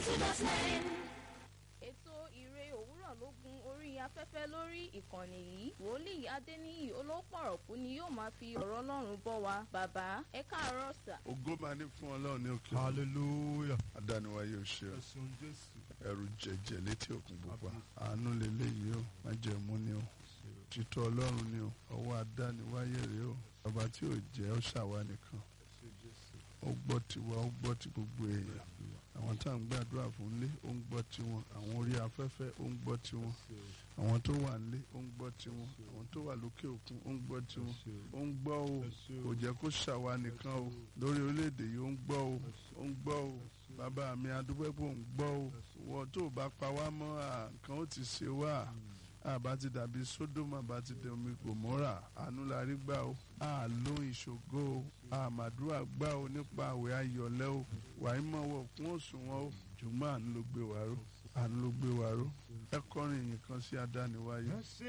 two dot nine. ètò ìre òwúrọ̀ ló gun orí afẹ́fẹ́ lórí ìkànnì yìí wòlíì adéníyì olópọ̀rọ̀kú ni yóò máa fi ọ̀rọ̀ ọlọ́run bọ́ wa bàbá ẹ káàárọ̀ sà. ògo máa ní fún ọlọ́run ní òkè hallelujah adániwáyé ò ṣe ẹ̀sùn jésù ẹrù jẹjẹ létí òkun pupa àánú lélẹ́yìí o májẹ̀mú ni o títọ́ ọlọ́run ni o ọwọ́ adániwáyé rèé o ọba tí ò jẹ́ ó ṣàwa nìkan ó gbọ́ tiwa ó gbọ́ ti gbogbo èèyàn àwọn tá à ń gbàdúrà fún lé ó ń gbọ́ tiwọn àwọn orí afẹ́fẹ́ ó ń gbọ́ tiwọn àwọn tó wà nílé ó ń gbọ́ tiwọn àwọn tó wà lókè òkun ó ń gbọ́ tiwọn ó ń gbọ́ o kò jẹ́ kó ṣàwa nìkan o lórí orílẹ̀-èdè yìí ó ń gbọ́ o ó ń gbọ́ o bàbá mi adúgbẹ́pọ̀ ń gbọ́ o wọ́n tó bá pa wá mọ́ à, nǹkan ó ti ṣe wá àbá ti dàbí sódómà bá ti dẹ omi gòmórà àánú la rí gbà o àló ìṣògo o àmàdúrà gbà o nípa àwẹ̀ ayọ̀lẹ́ o wàá mọ̀ wọ̀ kún òṣùwọ̀n o ṣùgbọ́n àánú ló gbé wa ró àánú ló gbé wa ró ẹ kọrin ìyìn kan sí adániwáyé.